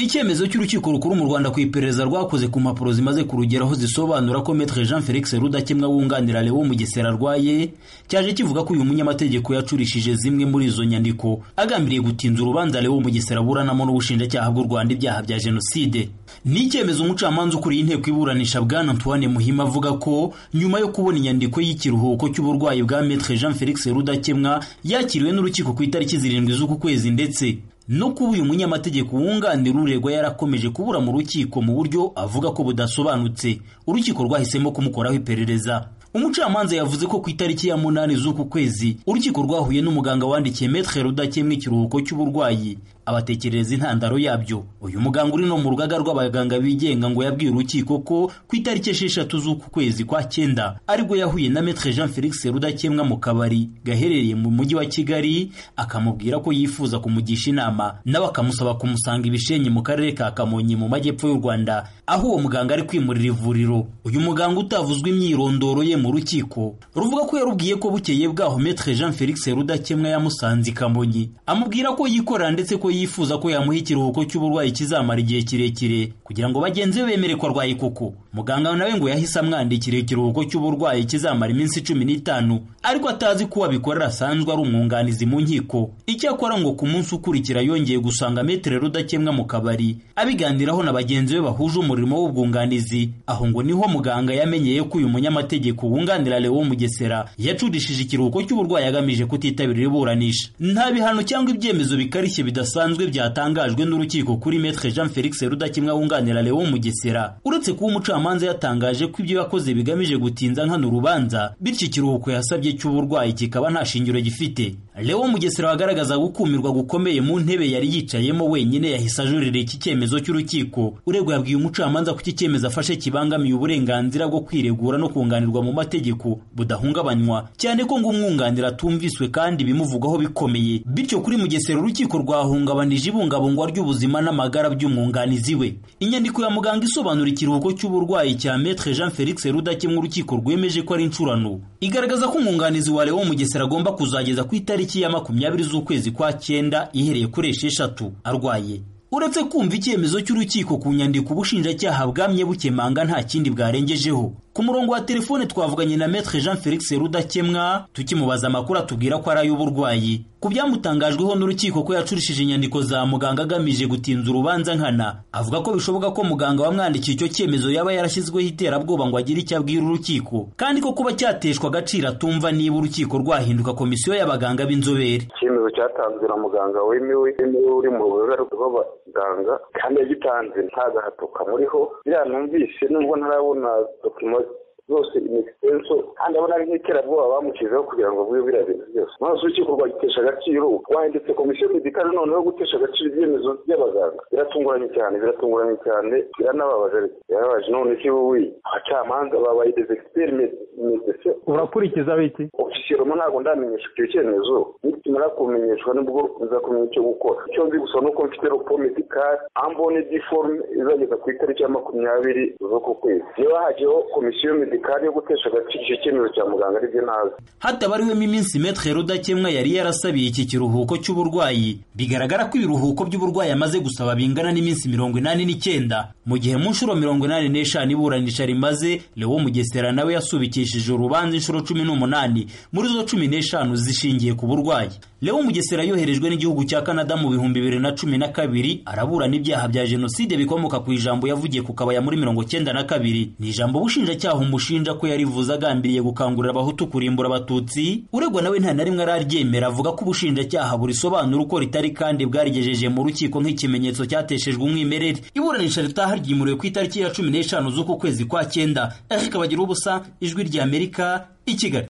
Icyemezo cy'Urukiko Rukuru mu Rwanda ku iperereza rwakoze ku mpapuro zimaze kurugeraho zisobanura ko Maître Jean Felix Rudakemwa wunganira Léon Mugesera arwaye cyaje kivuga ko uyu munyamategeko yacurishije zimwe muri izo nyandiko agambiriye gutinza urubanza Léon Mugesera aburanamo n'ubushinjacyaha bw'u Rwanda ibyaha bya Jenoside ni icyemezo umucamanza ukuriye inteko iburanisha Bwana Antoine Muhima avuga ko nyuma yo kubona inyandiko y'ikiruhuko cy'uburwayi bwa Maître Jean Felix Rudakemwa yakiriwe n'urukiko ku itariki zirindwi z'uku kwezi ndetse no kuba uyu munyamategeko wunganira uregwa yarakomeje kubura mu rukiko mu buryo avuga ko budasobanutse urukiko rwahisemo kumukoraho iperereza umucamanza yavuze ko ku itariki ya munani z'uku kwezi urukiko rwahuye n'umuganga wandikiye metre rudakemwa ikiruhuko cy'uburwayi abatekerereza intandaro yabyo uyu muganga uri no mu rugaga rw'abaganga bigenga ngo yabwiye urukiko ko ku itariki esheshatu z'uku kwezi kwa cyenda aribwo yahuye na metre jean felix rudakemwa mu kabari gaherereye mu mujyi wa kigali akamubwira ko yifuza kumugisha inama nawe akamusaba kumusanga ibishenyi mu karere ka kamonyi mu majyepfo y'u rwanda aho uwo muganga ari kwimurira ivuriro uyu muganga utavuzwe imyirondoro ye mu rukiko ruvuga ko yarubwiye ko bukeye bwaho metre jean felix rudakemwa yamusanze i kamonyi amubwira ko yikorera ndetse ko yifuza ko yamuha ikiruhuko cy'uburwayi kizamara igihe kirekire kugira ngo bagenzi be bemere ko arwaye koko muganga nawe ngo yahise amwandikira ikiruhuko cy'uburwayi kizamara iminsi cumi n'itanu ariko atazi ko abikorera asanzwe ari umwunganizi mu nkiko icyakora ngo ku munsi ukurikira yongeye gusanga metere rudakemwa mu kabari abiganiraho na bagenzi be bahuje umurimo w'ubwunganizi aho ngo niho muganga yamenyeye ko uyu munyamategeko wunganira Leo Mugesera yacudishije ikiruhuko cy'uburwayi agamije kutitabira iburanisha nta bihano cyangwa ibyemezo bikarishye bidasanzwe bisanzwe byatangajwe n'urukiko kuri Maître Jean Felix Rudakimwa wunganira Léon Mugesera uretse kuba umucamanza yatangaje ko ibyo yakoze bigamije gutinza nkana urubanza bityo ikiruhuko yasabye cy'uburwayi kikaba nta shingiro gifite Léon Mugesera wagaragaza gukumirwa gukomeye mu ntebe yari yicayemo wenyine yahise ajurira iki cyemezo cy'urukiko uregwa yabwiye umucamanza ko iki cyemezo afashe kibangamiye uburenganzira bwo kwiregura no kunganirwa mu mategeko budahungabanywa cyane ko ngo umwunganira atumviswe kandi ibimuvugaho bikomeye bityo kuri Mugesera urukiko rwahunga ihungabana ibungabungwa ry'ubuzima n'amagara by'umwunganizi we inyandiko ya muganga isobanura ikiruhuko cy'uburwayi cya Maître Jean Felix Rudakemwa urukiko rwemeje ko ari incurano igaragaza ko umwunganizi wa Léon Mugesera agomba kuzageza ku itariki ya makumyabiri z'ukwezi kwa cyenda ihereye kuri esheshatu arwaye uretse kumva icyemezo cy'urukiko ku nyandiko ubushinjacyaha bwamye bukemanga nta kindi bwarengejeho ku murongo wa telefone twavuganye na Maître Jean Felix Rudakemwa tukimubaza amakuru atubwira ko ari ay'uburwayi ku byamutangajweho n'urukiko ko yacurishije inyandiko za muganga agamije gutinza urubanza nkana avuga ko bishoboka ko muganga wamwandikiye icyo cyemezo yaba yarashyizweho iterabwoba ngo agire icyo abwira urukiko kandi ko kuba cyateshwa agaciro atumva niba urukiko rwahinduka komisiyo y'abaganga b'inzobere icyemezo cyatanzwe na muganga wemewe uri mu rugaga rw'abaganga kandi yagitanze nta gahato kamuriho biriya numvise nubwo ntarabona dokima zose inextenso kandi abona ari nk'iterabwoba bamucizeho kugira ngo avuge biriya bintu byose maze urukiko rwagitesha agaciro wahindutse komisiyo medikale noneho gutesha agaciro ibyemezo by'abaganga biratunguranye cyane biratunguranye cyane biranababaje birababaje none se wowe abacamanza babaye dezegiperimedese urakurikiza biki ofisiyeroma ntabwo ndamenyeshwa icyo cyemezo nikimara kumenyeshwa nibwo nzakumenya icyo gukora icyo nzi gusa ni uko mfite ropo medikale ambone diforume izageza ku itariki ya makumyabiri z'uku kwezi niba hajyaho komisiyo medikale medikari yo gutesha agaciro icyo cyemezo cya muganga aribyo nazi hatabariwemo iminsi metre rudakemwa yari yarasabiye iki kiruhuko cy'uburwayi bigaragara ko ibiruhuko by'uburwayi amaze gusaba bingana n'iminsi mirongo inani n'icyenda mu gihe mu nshuro mirongo inani n'eshanu iburanisha rimaze lewo mugesera nawe yasubikishije urubanza inshuro cumi n'umunani muri zo cumi n'eshanu zishingiye ku burwayi lewo mugesera yoherejwe n'igihugu cya canada mu bihumbi bibiri na cumi na kabiri araburana ibyaha bya jenoside bikomoka ku ijambo yavugiye ku kabaya muri mirongo cyenda na kabiri ni ijambo ubushinjacyaha amushinja ko yarivuze agambiriye gukangurira abahutu kurimbura abatutsi uregwa nawe nta na rimwe araryemera avuga ko ubushinjacyaha burisobanura uko ritari kandi bwarigejeje mu rukiko nk'ikimenyetso cyateshejwe umwimerere iburanisha ritaha ryimuriwe ku itariki ya cumi n'eshanu z'uku kwezi kwa cyenda ariko bagira ubusa ijwi ry'amerika i kigali